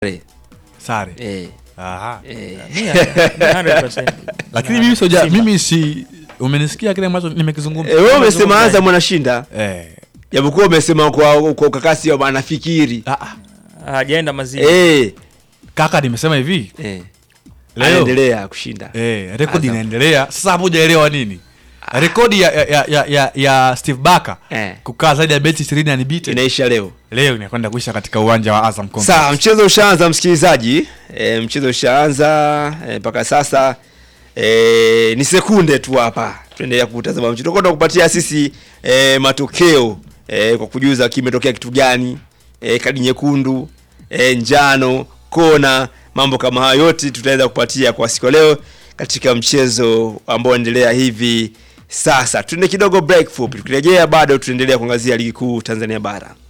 sare Eh, Aha. eh. Mia, 100%. lakini mimi soja Simba. mimi si umenisikia kile ambacho nimekizungumza Eh, wewe umesema Azam anashinda eh. japokuwa umesema kwa kwa ukakasi wa anafikiri ah, ah. hajaenda maziwa eh, kaka nimesema hivi eh. Leo. anaendelea kushinda eh, rekodi Azam. inaendelea sasa hapo hujaelewa nini rekodi ya, ya, ya, ya, ya steve baka Eh. kukaa zaidi ya beti ishirini anibite inaisha leo leo inakwenda kuisha katika uwanja wa azam Complex. Sawa, mchezo ushaanza msikilizaji. E, mchezo ushaanza e, mpaka sasa e, ni sekunde tu hapa, tuendelea kutazama mchezo. Tutakwenda kupatia sisi e, matokeo e, kwa kujuza kimetokea kitu gani, e, kadi nyekundu, e, njano, kona, mambo kama hayo yote tutaweza kupatia kwa siku ya leo katika mchezo ambao unaendelea hivi sasa. Tuende kidogo break fupi, tukirejea bado tunaendelea kuangazia ligi kuu Tanzania bara.